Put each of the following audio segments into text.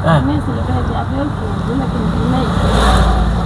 Ah. Mais c'est le fait avec vous, mais que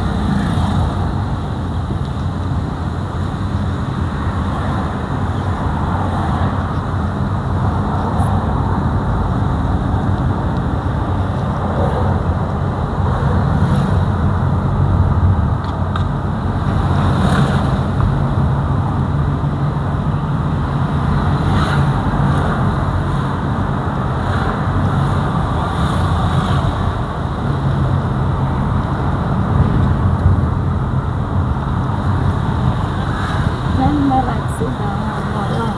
même me relaxer dans voilà.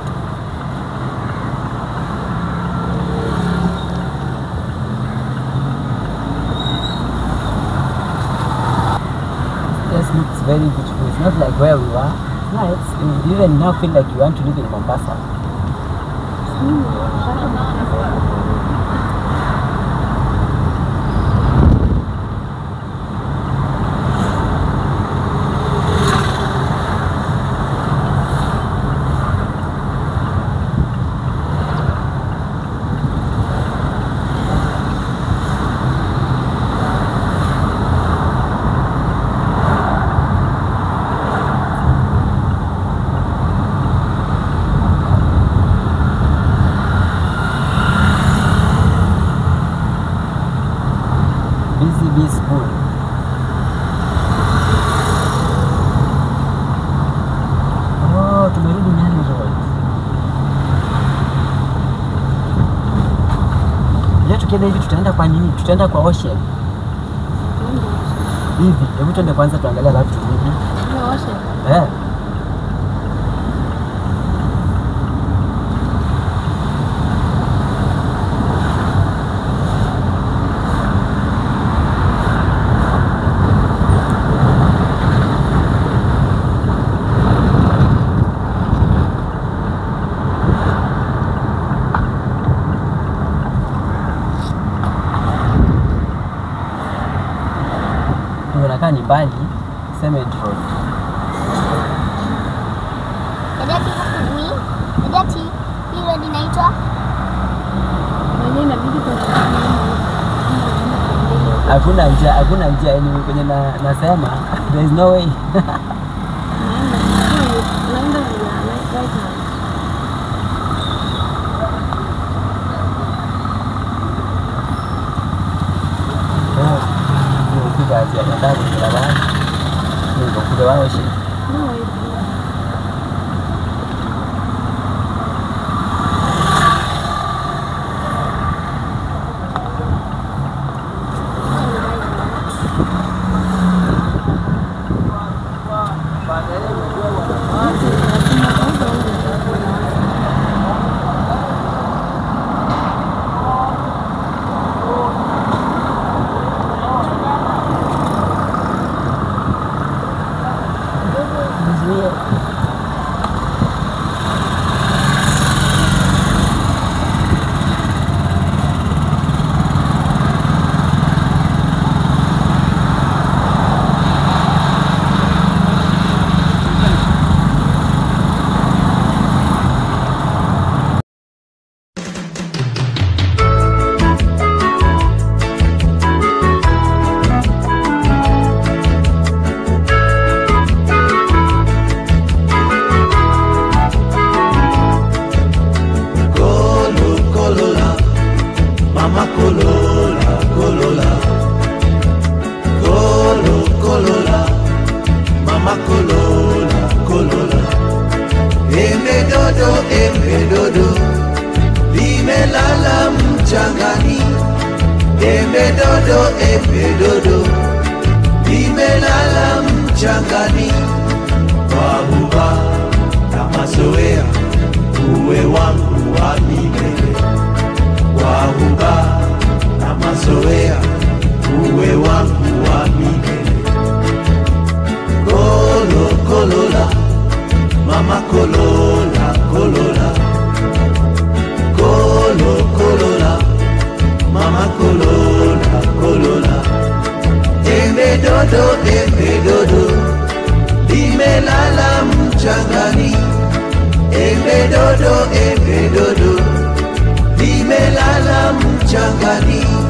Yes, looks very beautiful. It's not like where we were. It's nice. You even now feel like you want to live in Mombasa. Busy Bee School. Oh, tumerudi Nyali Road. Leo tukienda hivi tutaenda kwa nini? Tutaenda kwa Ocean. Hivi, hebu tuende kwanza tuangalie alafu turudi. Eh. Unakaa ni mbali, Cement Road. Dadi hujui? Dadi hii road inaitwa Mwenyewe inabidi kuna Hakuna njia, hakuna njia anyway kwenye na, nasema there is no way. unaenda ya right hand. Nimefika njia ya ndani ya barabara. Niko kule wa Ocean. No, it's Nizuie. Kolo, kolola, mama kolola, kolola. Kolo, kolola, mama kolola, kolola. Embe dodo, embe dodo, limelala mchangani. Embe dodo, embe dodo, limelala mchangani. Wahuba na mazoea uwe wangu wa milele wahuba na mazoea uwe wangu wa milele kolo kolola mama kolola kolola kolo kolola mama kolola kolola embe dodo embe dodo limelala mchangani embe dodo embe dodo limelala mchangani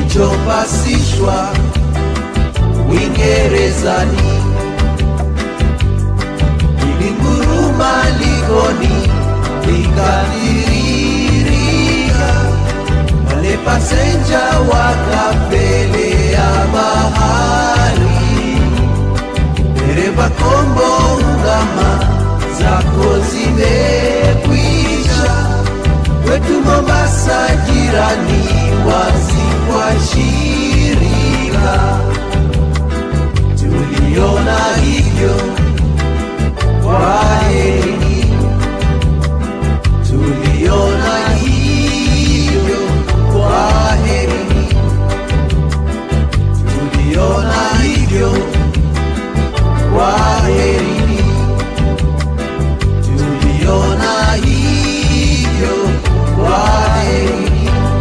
kilichopasishwa Uingerezani ilinguruma likoni likatiririka, wale pasenja wakapelea bahari, dereva kombo ungama zako zimekwisha, kwetu Mombasa jirani wazi kwa shirika, tuliona hivyo kwaheri, tuliona hivyo kwaheri, tuliona hivyo kwaheri, tuliona hivyo kwaheri.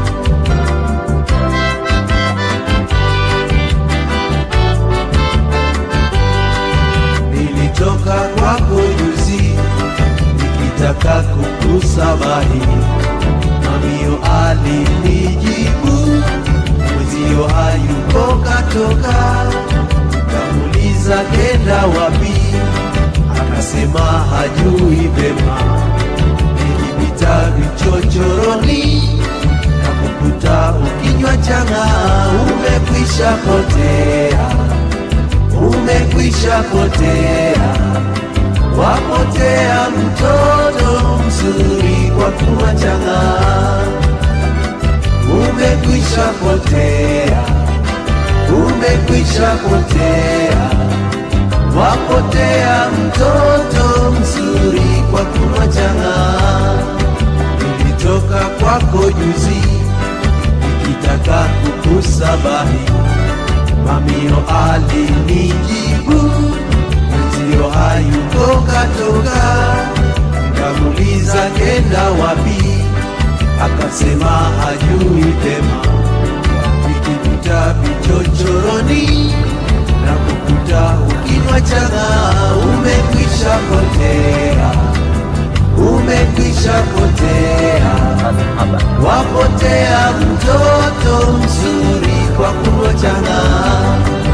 nilitoka kwako juzi nikitaka kukusabahi, mamio alinijibu mwezio hayuko katoka, kamuliza kenda wapi, akasema hajui vema, nilipita vichochoroni na kukuta ukinywa chang'aa, umekwisha potea umekwisha potea, wapotea mtoto mzuri kwa kunywa chang'aa. Umekwisha potea, umekwisha potea, wapotea mtoto mzuri kwa kunywa chang'aa. Nilitoka kwako juzi nikitaka kukusabahi mamio alinijibu mwenzio hayuko katoka, nikamuliza kenda wapi, akasema hajui tema. Nikikuta vichochoroni na kukuta ukinywa chang'aa, umekwisha potea, umekwisha potea Haba. wapotea mtoto mzuri kwa kunywa chang'aa,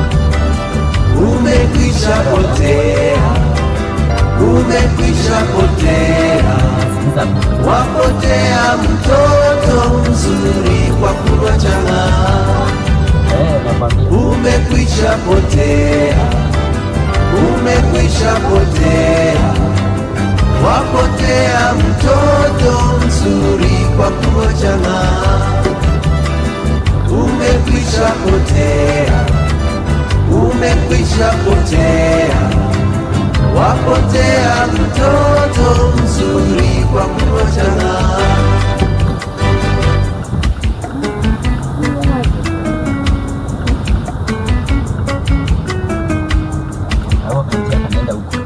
umekwisha potea, umekwisha potea, Sikiza hapo. wapotea mtoto mzuri kwa kunywa chang'aa, Eh, nakwambia. umekwisha potea, umekwisha potea, wapotea mtoto mzuri kwa kunywa chang'aa umekwisha potea, umekwisha potea, wapotea mtoto mzuri kwa kunywa chang'aa. Hapo kantia kanaenda huko.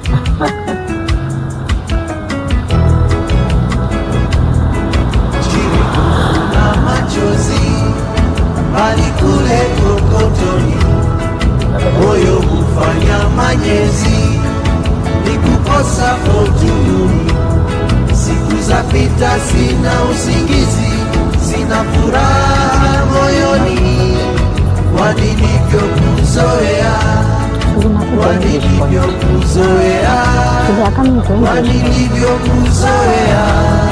chini kuna machozi bali kule kokotoni, moyo hufanya manyezi, ni kukosa fortuni. Siku za pita, sina usingizi, sina furaha moyoni, kwa nilivyokuzoea, kwa nilivyokuzoea, kwa nilivyokuzoea.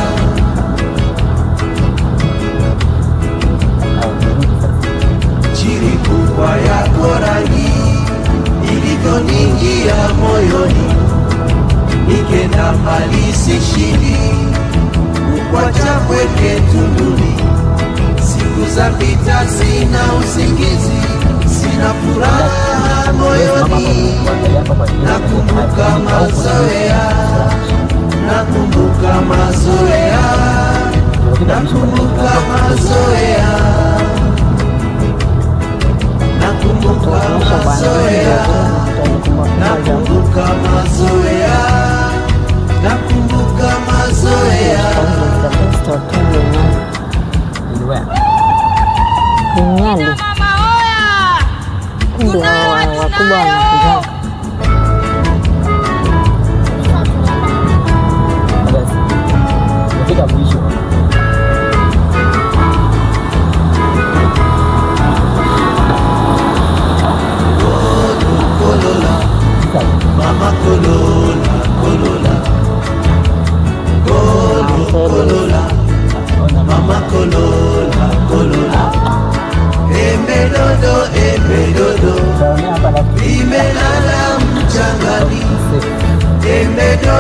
chiri kubwa yako rangi ilivyoningia moyoni, nikenda mbali sishindi, kukwacha kweke tunduni. Siku za pita, sina usingizi, sina furaha moyoni, nakumbuka mazoea, nakumbuka mazoea, nakumbuka mazoea nakumbuka mazoea, nakumbuka mazoea, nakumbuka mazoea. Nyali ndio wakubwa wanakuja. Umefika mwisho.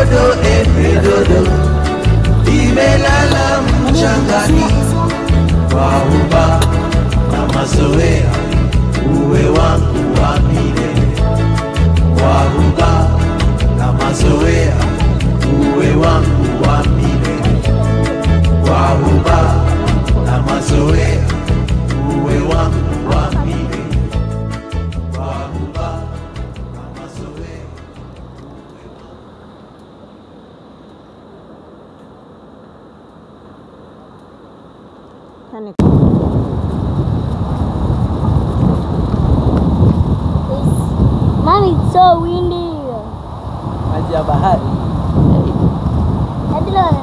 dodo embe dodo limelala mchangani kwa uba na mazoea uwe wangu wa milele kwa uba na mazoea uwe wangu wa milele kwa uba na mazoea uwe wangu wa milele kwa uba na mazoea Yani Mommy, it's so windy. Maji ya bahari. Hadi leo.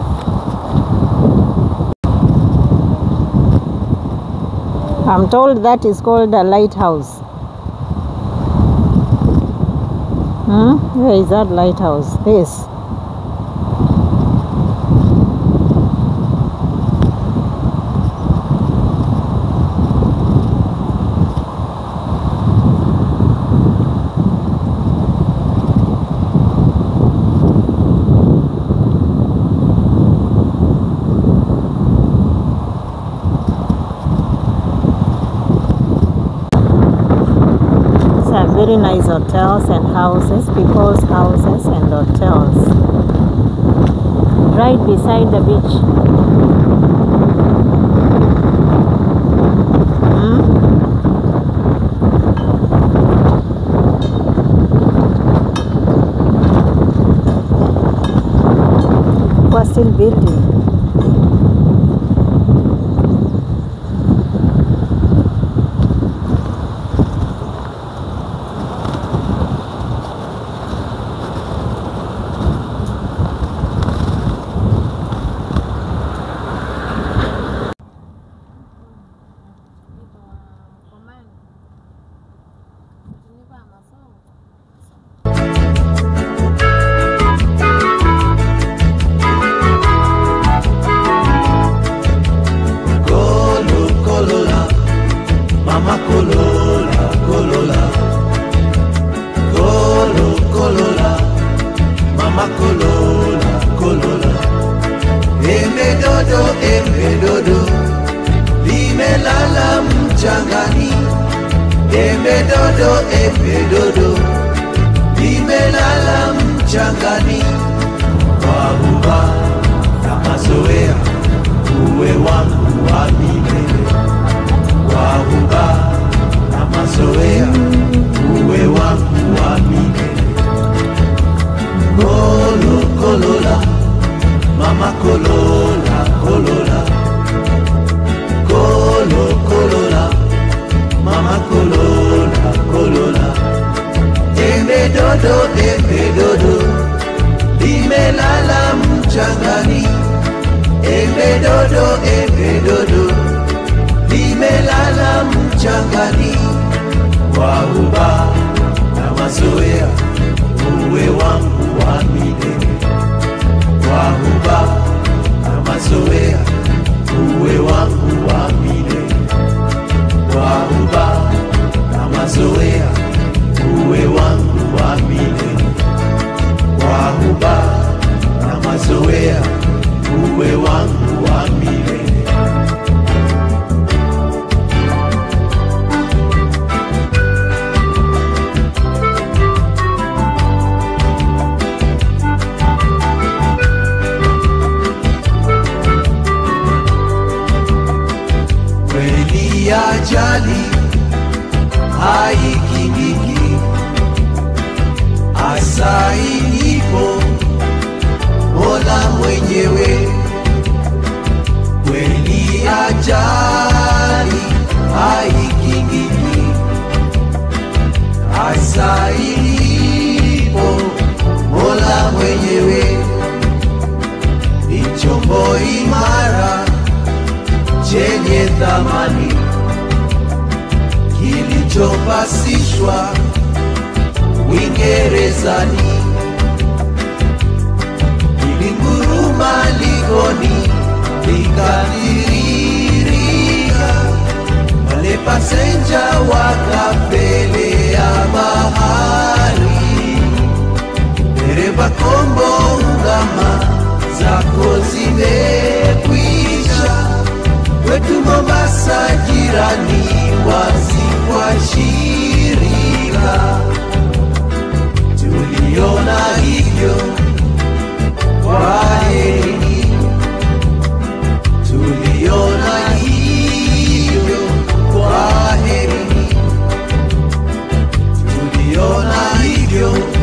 I'm told that is called a lighthouse. Hmm? Where is that lighthouse? This. These are very nice hotels and houses, people's houses and hotels. Right beside the beach. Hmm? We're still building. Kolo, kolola, mama kolola, kolola. Kolo, kolola, mama kolola, kolola. Embe dodo, embe dodo, limelala mchangani. Embe dodo, embe dodo, limelala mchangani. Wabuba na mazoea uwe wangu wa milele wabuba na mazoea uwe wangu wa milele kolo kolola mama kolola kolola kolo kolola mama kolola kolola embe dodo embe dodo limelala mchangani embe dodo embe dodo limelala mchangani kwa uba na mazoea uwe wangu wa milele kwa uba na mazoea uwe wangu wa milele kwa uba na mazoea uwe wangu wa milele kwa uba na mazoea uwe wangu wa milele kweli ajali haikingiki asainipo mola mwenyewe kweli ajali haikingiki asainipo mola mwenyewe ni chombo imara chenye thamani kilichopasishwa Uingerezani, kilinguruma likoni likatiririka, wale pasenja wakapelea bahari, dereva kombo sasa jirani wazi kwa shirika tuliona hivyo kwaherini tuliona hivyo kwaherini tuliona hivyo